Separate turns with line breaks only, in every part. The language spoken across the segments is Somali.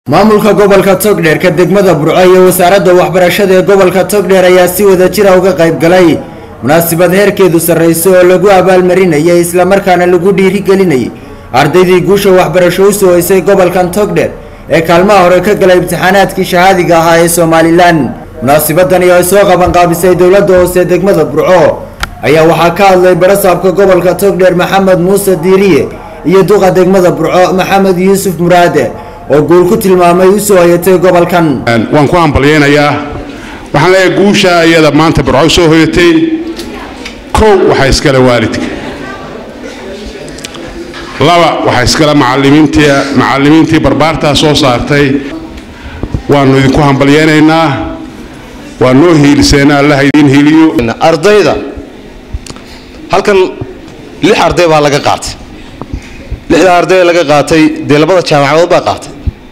maamulka gobolka togdheer ka degmada burco iyo wasaaradda waxbarashada ee gobolka togdheer ayaa si wada jira uga qayb galay munaasabad heerkeedu sarrayso oo lagu abaalmarinayay islamarkaana lagu dhiirigelinayay ardaydii guusha waxbarasho u soo haysay gobolkan togdheer ee kaalmaha hore ka galay imtixaanaadkii shahaadiga ahaa ee somalilan munaasabadani oo ay soo qabanqaabisay dowladda hoose degmada burco ayaa waxaa ka hadlay barasaabka gobolka togdheer maxamed muuse diiriye iyo duqa degmada burco maxamed yuusuf muraade oo guul ku tilmaamay u soo hayatay gobolkan
waan ku hambalyaynayaa waxaan leeyahay guusha iyada maanta burco soo hoyatay kow waxaa iskale waalidka laba waxaa iskale macalimiintii macallimiintii barbaartaa soo saartay waannu idinku hambalyaynaynaa waa noo hiiliseena allaha idiin hiiliyo
ardayda halkan lix arday baa laga qaatay lixda arday laga qaatay dee labada jaamacadood baa qaatay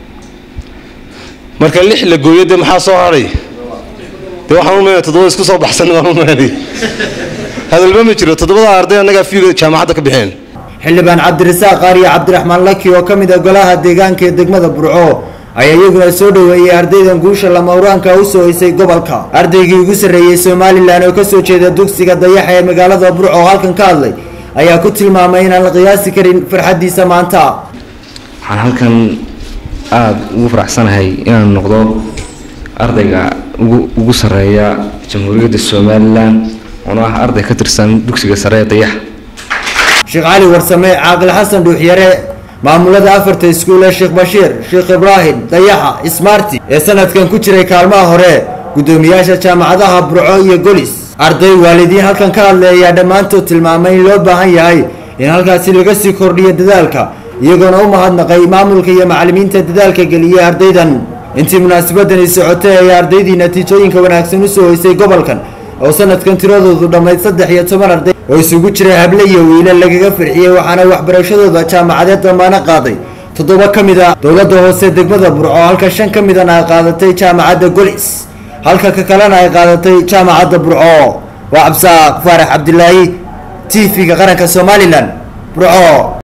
marka lix la gooyo dee maxaa soo hadhay dee waxaan u meenay toddoba isku soo baxsan waan u meenay hadalba ma jiro toddobada arday annagaa fiiga jaamacadda ka bixeen
xildhibaan cabdirasaaq qaariyo cabdiraxmaan laki oo ka mid ah golaha deegaanka ee degmada burco ayaa iyaguna soo dhoweeyey ardaydan guusha lamawraanka u soo haysay gobolka ardaygii ugu sarreeyey somalilan oo kasoo jeeda dugsiga dayaxa ee magaalada burco oo halkan ka hadlay ayaa ku tilmaamay inaan la qiyaasi karin farxaddiisa maanta
waxaan halkan aada ugu faraxsanahay inaan noqdo ardayga ugu sarreeya jamhuuriyadda somalilan oona ah arday ka tirsan dugsiga sare ee dayaxa
sheekh cali warsame caaqil xasan dhuuxyare maamulada afarta iskuul ee sheekh bashiir sheekh ibraahim dayaxa ismaarti ee sanadkan ku jiray kaalmaha hore guddoomiyaasha jaamacadaha burco iyo golis arday waalidiin halkan ka hadlay ayaa dhammaantood tilmaamay in loo baahan yahay in halkaasi laga sii kordhiyo dadaalka iyagoona u mahadnaqay maamulka iyo macallimiinta dadaalka geliyey ardaydan intii munaasabadani socotay ayaa ardaydii natiijooyinka wanaagsan usoo hoysay gobolkan oo sanadkan tiradoodu dhammayd saddex iyo toban arday oo isugu jira hable iyo wiila lagaga firxiyey waxaana waxbarashadooda jaamacadeed damaano qaaday toddoba ka mid a dowladda hoose degmada burco halka shan ka midana ay qaadatay jaamacadda golis halka ka kalena ay qaadatay jaamacadda burco waa cabsaaq faarax cabdilaahi t v-ga qaranka somalilan burco